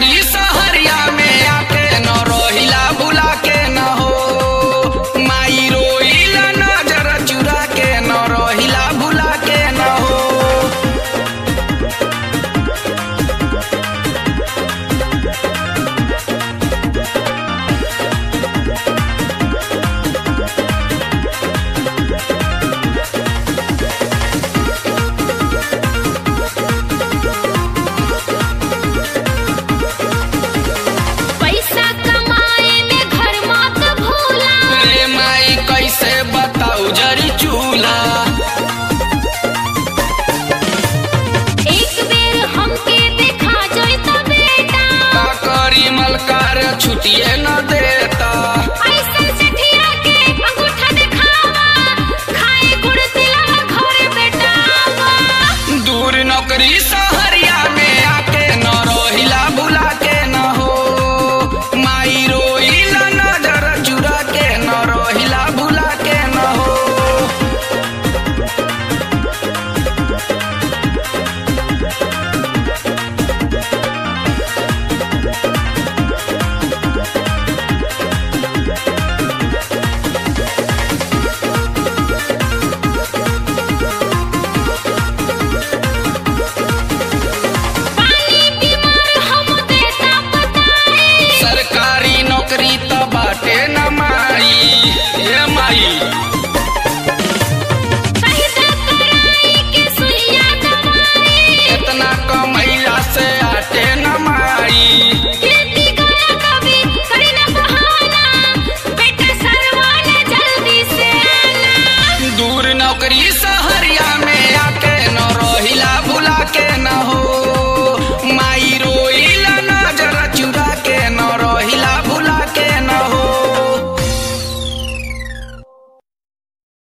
नौकरी सहरिया में आके न रोहिला बुला के न हो माई रोइला नजर चुरा के न रोहिला बुला के न हो पैसा कमाए में घर मत भूला रे माई कैसे बताऊ जरी चूल्हा एक बेर हमके देखा जैता बेटा का करी मलकार छुटिए न देता ऐसन सेठिया के अंगूठा दिखावा खाए गुड़ तिलवा घरे बेटावा दूर नौकरी सहरिया में आके न रोहिला बुला के न हो माई रोइला नजर चुरा के न रोहिला बुला के न हो पानी बीमार हम देता बताए सरकारी नौकरी त बाटे न माई ये माई सहिता कराई के सुइया दवाई इतना कमैला से आटे न माई कीर्ति गाया कभी करी न बहाना बेटा सरवाना जल्दी से आना दूर नौकरी सहरिया